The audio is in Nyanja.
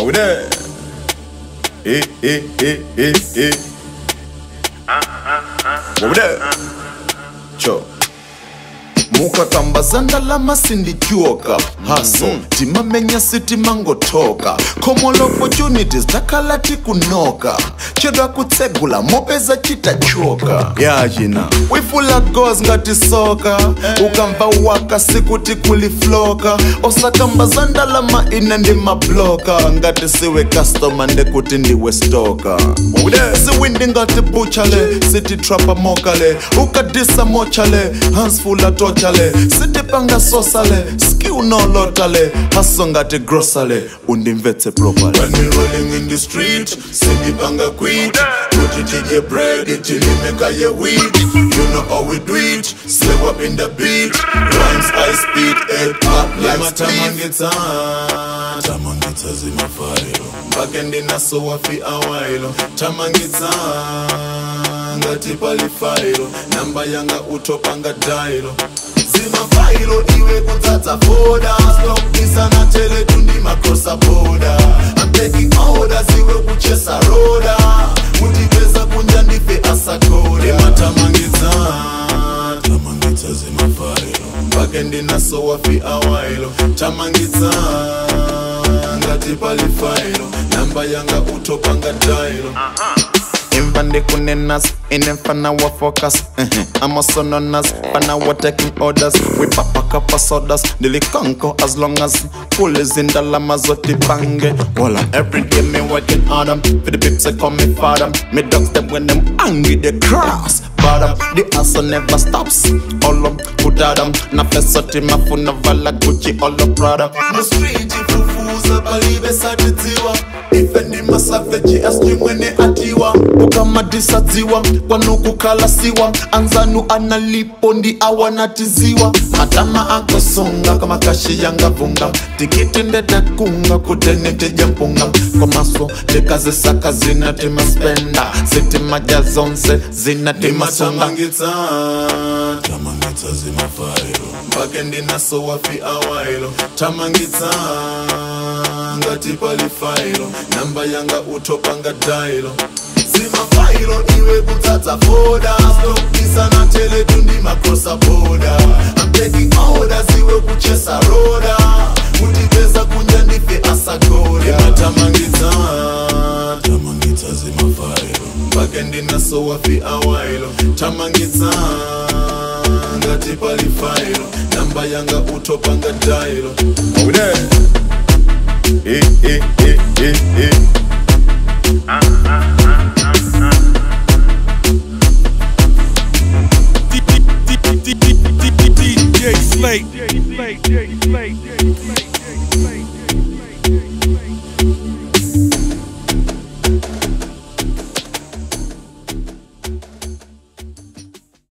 Are we there? Eh, eh, eh, eh, eh. Are we there? Cho. mukakambazanda lamasindityoka haso timamenya sitimangotoka common opportunities takhala tikunoka chedwa kutsegula mopeza chitachoka yachina wifula gos ngati soka ukamva waka sikuti kulifloka osakambazanda lama ine ndi mabloka ngati siwe customer ndekuti ndiwe stoka siwindi ngati buchale sititrapa mokale ukadisa mochale hansfula tochale sitipanga sosale skill nolotale haso ngati grosale undimvetse properly when we rolling in the street sitipanga quit kuti tije bread tilimeka ye weed you know how we do it slay up in the beat rhymes high speed head up like tamangitsa tamangitsa zimafailo mpake ndinasowafi awailo tamangitsa ngati palifailo namba yanga utopanga dailo zimafailo iwe kudzadza foda stokisana teletu ndi makrosa boda I'm taking orders iwe kuchesa roda kutipeza kunja ndife asakoda imatamangidza tamangidza zimafailo mpake ndinasowafi awailo tamangidza ngati palifailo namba yanga utopanga dailo imva ndikunenas inemfana wa focus amasononas fana wa taking orders wipapakapa sodas ndilikonko as long as full zindalama zotipange wala everyday me working on them for the pips they call me father me dogs them when them angry they cross bottom the hustle never stops all of put them na fesoti mafuna vala gucci all the prada mu street ifufuza palibe satitiwa ife ndi masaveji astimwene atiwa ukamadisadziwa kwanukukalasiwa anzanu analipo ndi awanatiziwa matama akosonga kamakashi yangavunga tikiti ndetakunga kutenetija mpunga komaso tikazisaka zinatimaspenda zitimaja zonse zinatimasonga tamangitsa zimafailo mpake ndinasowafi awailo tamangitsa ngati palifailo namba yanga utopanga dailo zimafailo iwe kudzadza foda stokisana teletu ndi makrosa boda I'm taking orders iwe kuchesa roda kutipeza kunja ndife asagoda imatamangitsa tamangitsa zimafailo mpake ndinasowafi awailo tamangitsa ngati palifailo namba yanga utopanga dailo Are we there? Eh, eh, eh, eh, eh. DJ Slate. DJ Slate. DJ Slate.